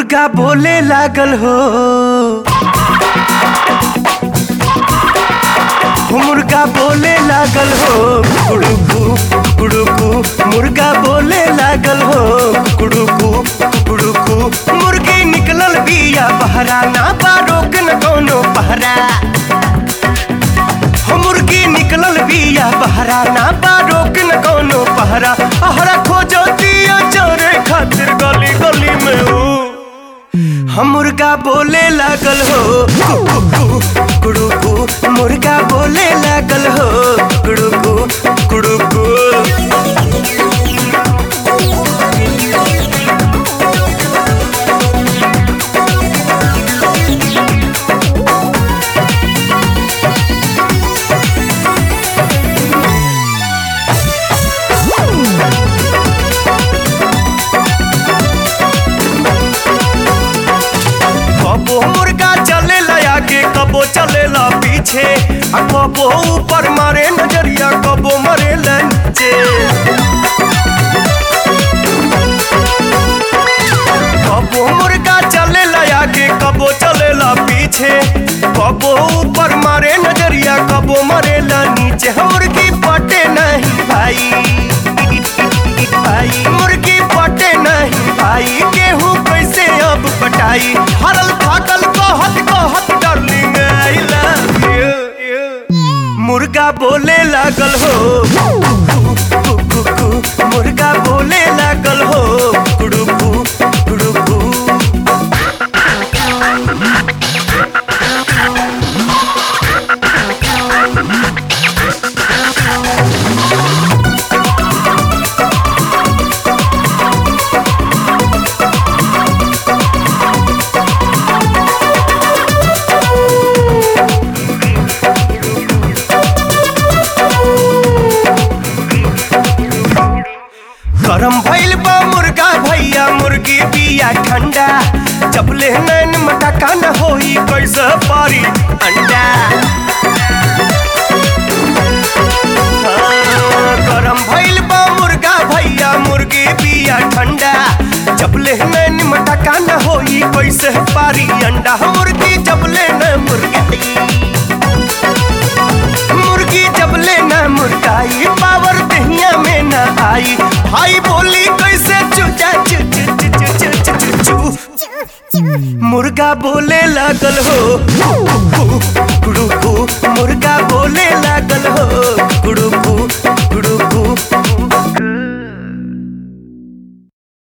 मुर्गा बोले लागल हो हो मुर्गा बोले लागल हो कुड़ुकू कुड़ुकू मुर्गा बोले लागल हो कुड़ुकू कुड़ुकू मुर्गी निकलल बिया बहरा ना बा रोक न कोनो पहरा हो मुर्गी निकलल बिया बहरा ना बा रोक न कोनो पहरा अहरा खोजो दिया चोरे खातिर गली गली में हो हम मुर्गा बोले लागल हो कुड़ुकू कुड़ुकू मुर्गा बोले लागल हो कुड़ुकू कुड़ुकू कबो मुर्गा चलेला आगे कबो चलेला पीछे आ कबो ऊपर मारे नजरिया कबो मरे नीचे कबो मुर्गा चलेला आगे कबो चलेला पीछे कबो ऊपर मारे नजरिया कबो मरेला नीचे हम मुर्गी पटे नहीं भाई भाई मुर्गी पटे नहीं भाई गेहूं कैसे अब पटाई हरल थाकल कहत कहत डार्लिंग आई लव यू मुर्गा बोले लागल हो कु, कु, कु, मुर्गा बोले लागल हो कुड़ुकू कुड़ुकू गरम भइल बा मुर्गा भैया मुर्गी बिया ठंडा जब ले नैन मटका न होई कैसे पारी अंडा हाँ, गरम भइल बा मुर्गा भैया मुर्गी बिया ठंडा जब ले नैन मटका न होई कैसे पारी अंडा मुर्गी जब ले न मुर्गी मुर्गी जब ले न मुर्गाई पावर दहिया में न आई भाई बोली कैसे चुचा चु चु चु चु चु चु चु चु मुर्गा बोले लागल हो कु, कु,